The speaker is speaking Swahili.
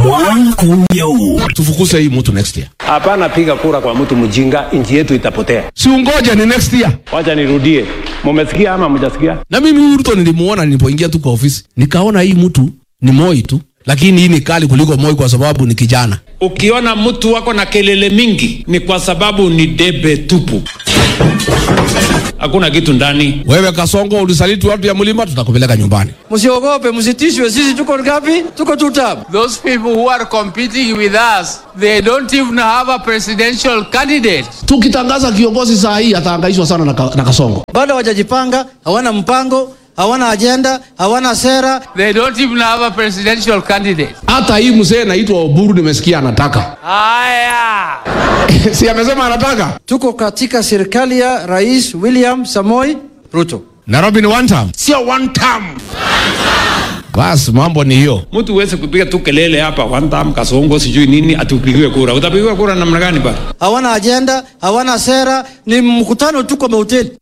tufukuse hii mtu next year Hapana, piga kura kwa mtu mjinga, nchi yetu itapotea. si ungoje ni next year Wacha nirudie, mumesikia ama mjasikia? na mimi huyu Ruto nilimuona nilipoingia tu kwa ofisi nikaona hii mtu ni Moi tu lakini hii ni kali kuliko Moi kwa sababu ni kijana Ukiona mtu wako na kelele mingi ni kwa sababu ni debe tupu, hakuna kitu ndani. wewe Kasongo ulisaliti watu ya mlima tutakupeleka nyumbani Msiogope, msitishwe. Sisi tuko ngapi? Tuko two term. Those people who are competing with us, they don't even have a presidential candidate. tukitangaza kiongozi saa hii atahangaishwa sana na, ka, na Kasongo Bado hawajajipanga, hawana mpango, hawana ajenda, hawana sera. They don't even have a presidential candidate. hata hii mzee naitwa Oburu nimesikia anataka Aya! si amesema anataka Tuko katika serikali ya Rais William Samoi Ruto. Nairobi ni one term sio one term basi mambo ni hiyo Mtu uweze kupiga tu kelele hapa one time kasongo sijui nini atupigiwe kura. Utapigiwa kura namna gani bana? Hawana ajenda, hawana sera, ni mkutano tu kwa mahoteli.